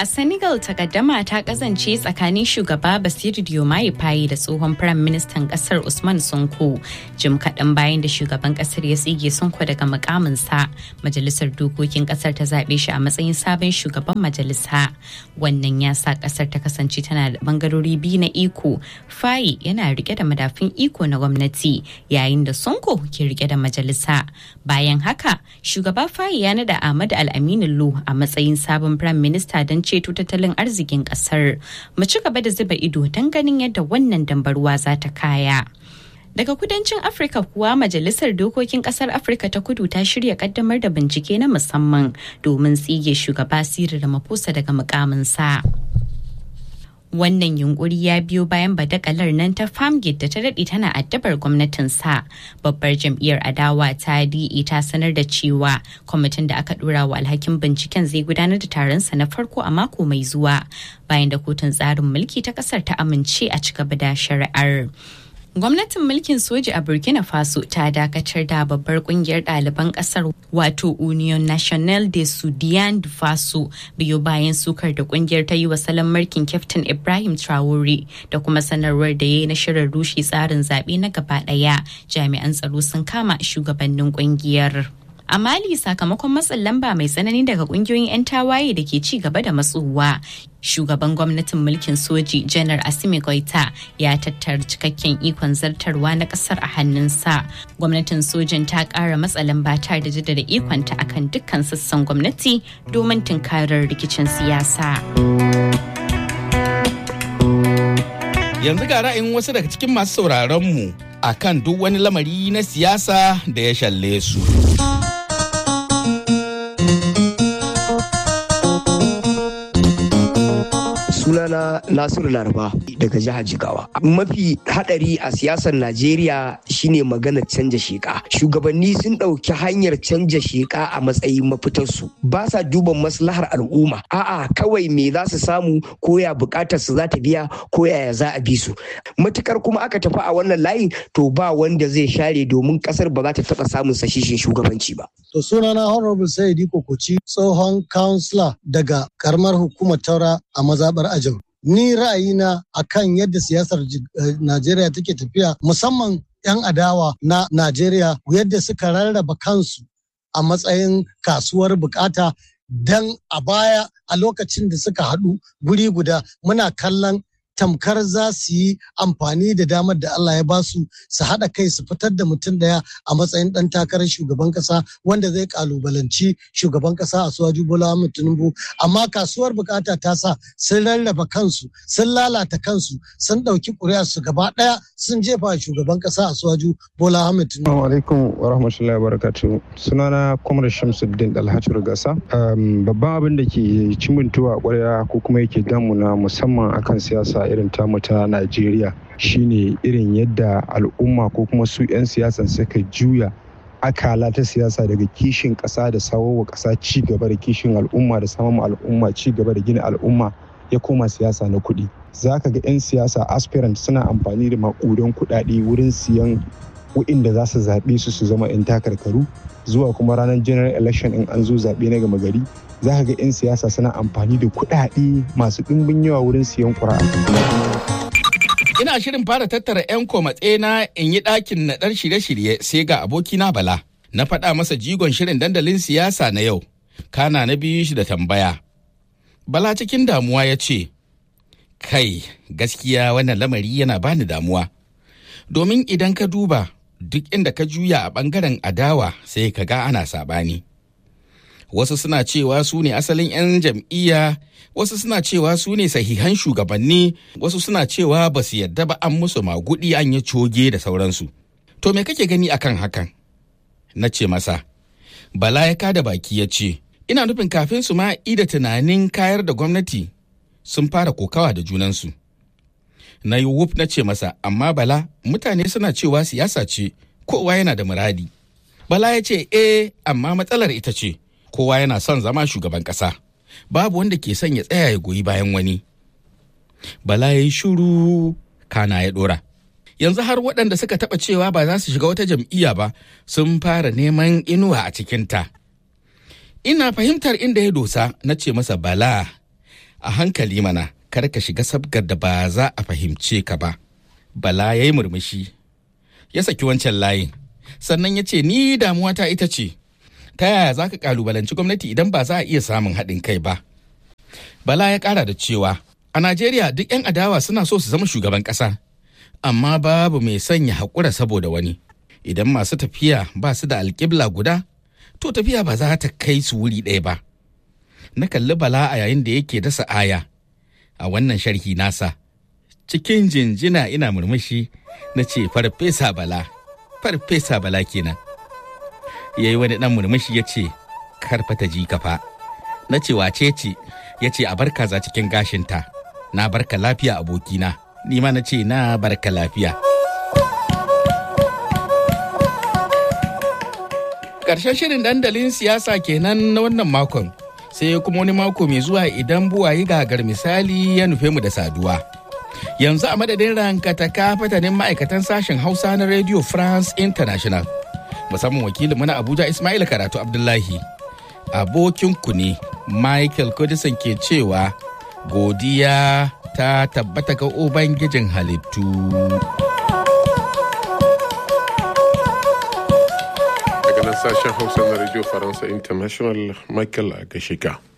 A Senegal takaddama ta kasance tsakanin shugaba Basiru Diomaye Faye da tsohon Firayim Ministan kasar Usman Sonko. Jim kaɗan bayan da shugaban kasar ya tsige Sonko daga mukaminsa, majalisar dokokin kasar ta zaɓe shi a matsayin sabon shugaban majalisa. Wannan ya sa kasar ta kasance tana da bangarori biyu na iko. Faye yana rike da madafin iko na gwamnati yayin da Sonko ke rike da majalisa. Bayan haka, shugaba Faye ya nada Ahmad Al-Aminu Lu a matsayin sabon Firayim Minista don ceto tattalin arzikin kasar mu ci gaba da zuba ido don ganin yadda wannan dambaruwa za ta kaya daga kudancin afirka kuwa majalisar dokokin kasar afirka ta kudu ta shirya kaddamar da bincike na musamman domin tsige shugaba sirri ramaphosa daga mukaminsa. wannan yunkuri ya biyo bayan badakalar nan ta famgate da ta daɗe tana addabar gwamnatin sa babbar jam'iyyar adawa ta DE ta sanar da cewa kwamitin da aka ɗora wa alhakin binciken zai gudanar da taronsa na farko a mako mai zuwa bayan da kotun tsarin mulki ta ƙasar ta amince a ci gaba da shari'ar. Gwamnatin mulkin soji a Burkina Faso ta dakatar da babbar kungiyar ɗaliban ƙasar wato Union National de Sudan Faso biyo bayan sukar da kungiyar ta yi wa salon mulkin Captain Ibrahim Traore da kuma sanarwar da ya yi na shirin rushe tsarin zaɓe na gaba ɗaya jami'an tsaro sun kama shugabannin kungiyar. a mali sakamakon matsin lamba mai tsanani daga kungiyoyin 'yan tawaye da ke ci gaba da matsowa shugaban gwamnatin mulkin soji janar asimi goita ya tattara cikakken ikon zartarwa na kasar a hannunsa gwamnatin sojin ta kara matsa lamba ta da jaddada ikonta akan dukkan sassan gwamnati domin tunkarar rikicin siyasa yanzu ga ra'ayin wasu daga cikin masu sauraron mu akan duk wani lamari na siyasa da ya shalle su. sunana nasiru laraba daga jihar jigawa mafi hadari a siyasar najeriya shine maganar canja sheka shugabanni sun ɗauki hanyar canja sheka a matsayin mafitarsu ba sa duban maslahar al'umma a'a kawai me za su samu ko ya bukatar su za ta biya ko yaya za a bi su matukar kuma aka tafi a wannan layin to ba wanda zai share domin kasar ba za ta taɓa samun sashishin shugabanci ba to sunana honorable saidi kokoci tsohon councillor daga karamar hukumar taura a mazabar ajau ni ra'ayina akan yadda siyasar najeriya take tafiya musamman 'yan adawa na najeriya yadda suka rarraba kansu a matsayin kasuwar bukata don a baya a lokacin da suka haɗu guri guda muna kallon tamkar za su yi amfani da damar da Allah ya basu su haɗa kai su fitar da mutum ɗaya a matsayin ɗan takarar shugaban ƙasa wanda zai ƙalubalanci shugaban ƙasa a suwaju Bola Ahmed Tinubu amma kasuwar bukata ta sa sun rarraba kansu sun lalata kansu sun ɗauki ƙuri'a su gaba ɗaya sun jefa shugaban ƙasa a suwaju Bola Ahmed Tinubu. Assalamu alaikum wa rahmatullahi wa barakatuhu. Sunana Kwamar Shamsuddin Alhaji Gasa. Babban abin da ke cimintuwa ƙwarya ko kuma yake damuna musamman akan siyasa irin tamu ta Najeriya shine irin yadda al'umma ko kuma su 'yan siyasan suka juya akala ta siyasa daga kishin ƙasa da sawowa ƙasa ci gaba da kishin al'umma da samun al'umma ci gaba da gina al'umma ya koma siyasa na kuɗi za ka ga 'yan siyasa aspirant suna amfani da maƙudan kuɗaɗe wurin siyan wa'inda za su zaɓe su su zama 'yan takarkaru zuwa kuma ranar general election in an zo zaɓe na gama gari za ka ga 'yan siyasa suna amfani da kuɗaɗe masu ɗimbin yawa wurin siyan ƙura'a. Ina shirin fara tattara 'yan komatse na in yi ɗakin naɗar shirye-shirye sai ga abokina Bala. Na faɗa masa jigon shirin dandalin siyasa na yau. Kana na biyu shi da tambaya. Bala cikin damuwa ya ce, Kai, gaskiya wannan lamari yana bani damuwa. Domin idan ka duba duk inda ka juya a ɓangaren adawa sai ka ga ana saɓani. wasu suna cewa su ne asalin 'yan jam'iyya wasu suna cewa su ne sahihan shugabanni wasu suna cewa ba su yadda ba an musu magudi an yi coge da sauransu to me kake gani akan hakan na ce masa bala ya kada baki ya ce ina nufin kafin su ma ida tunanin kayar da gwamnati sun fara kokawa da junansu na yi wuf na ce masa amma bala mutane suna cewa siyasa ce kowa yana da muradi bala ya ce eh amma matsalar ita ce kowa yana son zama shugaban ƙasa babu wanda ke son ya tsaya ya goyi bayan wani bala ya yi shuru kana ya ɗora yanzu har waɗanda suka taɓa cewa ba za su shiga wata jam'iyya ba sun fara neman inuwa a cikinta ina fahimtar inda ya dosa na ce masa bala a hankali mana kar ka shiga sabgar da ba za a fahimce ka ba bala ya yi murmushi ya saki wancan layin sannan ya ce ni damuwata ita ce ta yaya za ka kalubalanci gwamnati idan ba za a iya samun haɗin kai ba bala ya ƙara da cewa a najeriya duk 'yan adawa suna so su zama shugaban ƙasa amma babu mai sanya haƙura saboda wani idan masu tafiya ba su da alƙibla guda to tafiya ba za ta kai su wuri ɗaya ba na kalli bala a yayin da yake dasa aya a wannan sharhi nasa cikin jinjina ina murmushi na ce farfesa bala farfesa bala kenan ya yi wani ɗan murmushi ya ce karfata ji kafa na ce wace ce ya ce a barka za cikin gashinta na barka lafiya abokina ni ma na ce na barka lafiya ƙarshen shirin dandalin siyasa kenan na wannan makon sai kuma wani mako mai zuwa idan buwayi gagar misali ya nufe mu da saduwa yanzu a madadin rankataka fatanin ma'aikatan sashen hausa na radio france international musamman wakilin na abuja ismail karatu abdullahi abokinku ne michael kudisan ke cewa godiya ta tabbata ga ubangijin halittu daga nan sashen hausa na radio faransa international michael agashika